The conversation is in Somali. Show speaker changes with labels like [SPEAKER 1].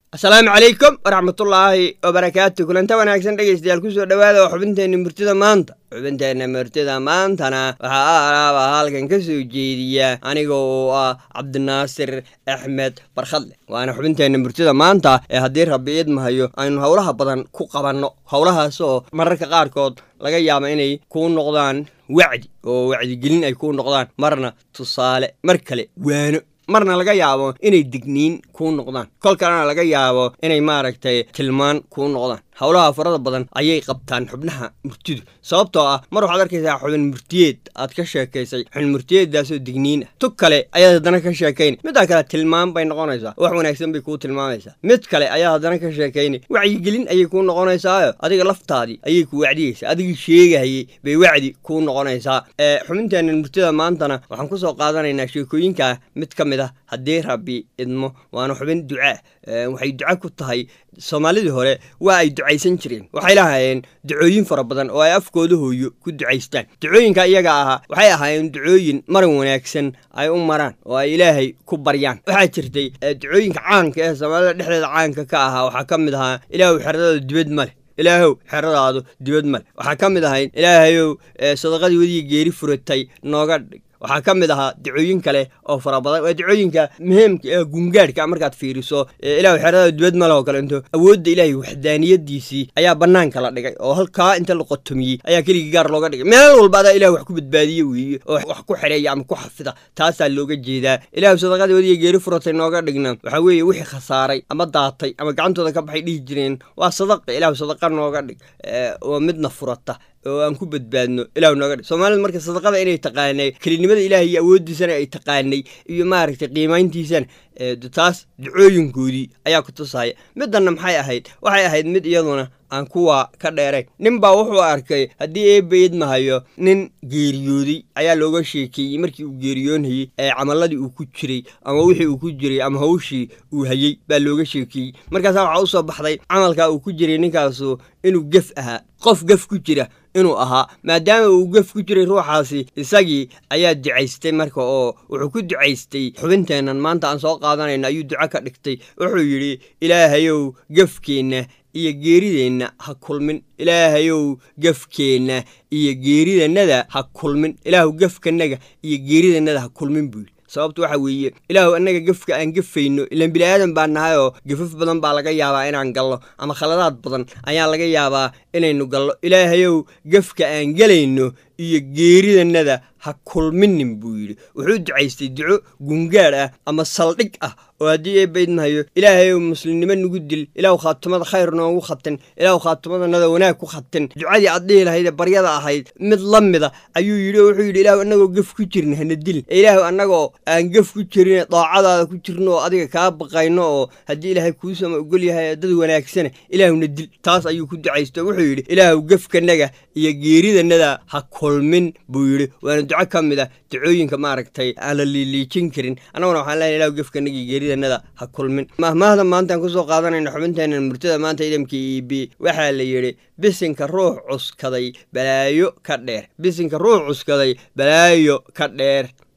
[SPEAKER 1] asalaamu calaykum waraxmatullaahi wabarakaatu kulanta wanaagsan dhegaystayaal kusoo dhowaada oo xubinteenna murtida maanta xubinteenna murtida maantana waxaa alaaba halkan ka soo jeediya aniga oo ah cabdinaasir axmed barkhadle waana xubinteenna murtida maanta ee haddii rabbi idmahayo aynu howlaha badan ku qabanno howlahaas oo mararka qaarkood laga yaaba inay kuu noqdaan wacdi oo wacdigelin ay kuu noqdaan marna tusaale mar kale waano marna laga yaabo inay digniin kuu noqdaan kol kalena laga yaabo inay maaragtay tilmaan kuu noqdaan howlaha farada badan ayay qabtaan xubnaha murtidu sababtoo ah mar waxaad arkaysaa xubin murtiyeed aad ka sheekaysay xubin murtiyeeddaasoo digniin ah tug kale ayaad haddana ka sheekayna middaa kale tilmaan bay noqonaysaa wax wanaagsan bay kuu tilmaamaysaa mid kale ayaad haddana ka sheekaynay wacyigelin ayay kuu noqonaysaayo adiga laftaadii ayay ku wacdiyeysaa adigii sheegahayey bay wacdi kuu noqonaysaa xubinteenna murtida maantana waxaan kusoo qaadanaynaa sheekooyinkaa mid ka mid ah haddii rabbi idmo waana xubin ducaa waxay duco ku tahay soomaalidii hore waa ay ducaysan jireen waxay lahaayeen ducooyin fara badan oo ay afkooda hooyo ku ducaystaan ducooyinka iyaga ahaa waxay ahaayeen ducooyin maran wanaagsan ay u maraan oo ay ilaahay ku baryaan waxaa jirtay ducooyinka caanka ee soomaalida dhexdeeda caanka ka ahaa waxaa ka mid ahaa ilaahu xeradada dibad male ilaahow xeradaadu dibad male waxaa ka mid ahayd ilaahayow sadaqadii wadiga geeri furatay nooga dhig waxaa ka mid ahaa dacooyin kale oo fara badan waa dacooyinka muhiimka ee gungaadhka markaad fiiriso ilahu xerada dibad male oo kale into awoodda ilaahay waxdaaniyadiisii ayaa bannaanka la dhigay oo halkaa inta la qotomiyey ayaa keligii gaar looga dhigay meel walba adaa ilah wax ku badbaadiye weeye oo wax ku xereeya ama ku xafida taasaa looga jeedaa ilahu sadaqadii wadiga geeri furatay nooga dhigna waxaa weeye wixii khasaaray ama daatay ama gacantooda ka baxay dhihi jireen waa sadaqa ilahu sadaqa nooga dhig oo midna furata oo aan ku badbaadno ilahu nooga dhig soomaalida marka sadaqada inay taqaanay kelinimada ilaah iyo awooddiisana ay taqaanay iyo maaragtay qiimayntiisana taas ducooyinkoodii ayaa ku tusaya middanna maxay ahayd waxay ahayd mid iyaduna aan kuwa ka dheerayn nin baa wuxuu arkay haddii eebba idmahayo nin geeriyooday ayaa looga sheekeeyey markii uu geeriyoonhayey ee camalladii uu ku jiray ama wixii uu ku jiray ama hawshii uu hayey baa looga sheekeeyey markaasaa waxaa u soo baxday camalkaa uu ku jiray ninkaasu inuu gef ahaa qof gef ku jira inuu ahaa maadaama uu gef ku jiray ruuxaasi isagii ayaa ducaystay marka oo wuxuu ku ducaystay xubinteennan maanta aan soo qaadanayna ayuu duco ka dhigtay wuxuu yidhi ilaahayow gefkeenna iyo geerideenna ha kulmin ilaahayow gefkeenna iyo geeridannada ha kulmin ilaahu gefkanaga iyo geeridannada ha kulmin buu yidhi sababtu waxa weeye ilaahu annaga gefka aan gefayno ilaan bini'aadan baa nahay oo gefaf badan baa laga yaabaa inaan gallo ama khaladaad badan ayaa laga yaabaa inaynu gallo ilaahayow gefka aan gelayno iyo geeridannada ha kulminin buu yidhi wuxuu ducaystay duco gungaadh ah ama saldhig ah oo haddii eebaydmahayo ilaahayow muslimnimo nugu dil ilaahu khaatumada khayr noogu khatin ilaahu khaatumadanada wanaag ku khatin ducadii aad dhihi lahayd ee baryada ahayd mid la mida ayuu yidhi oo wuxuu yidhi ilaahu annagoo gef ku jirin hana dilin ilaahu annagoo aan gef ku jirin daacadaada ku jirno oo adiga kaa baqayno oo haddii ilaahay kuusama ogol yahay dad wanaagsana ilaahuna dil taas ayuu ku ducaysto wuxuu yidhi ilaahu gefkanaga iyo geeridannada ha kulmin buu yidhi waana duco ka mid ah ducooyinka maaragtay aan la liiliijin karin annaguna waxaan leeyahay ilahu gefkanaga iyo geeridanada ha kulmin mahmaahda maantaan kusoo qaadanayna xubinteenna murtada maanta idamka e b waxaa la yidhi bisinka ruux cuskaday balaayo ka dheer bisinka ruux cuskaday balaayo ka dheer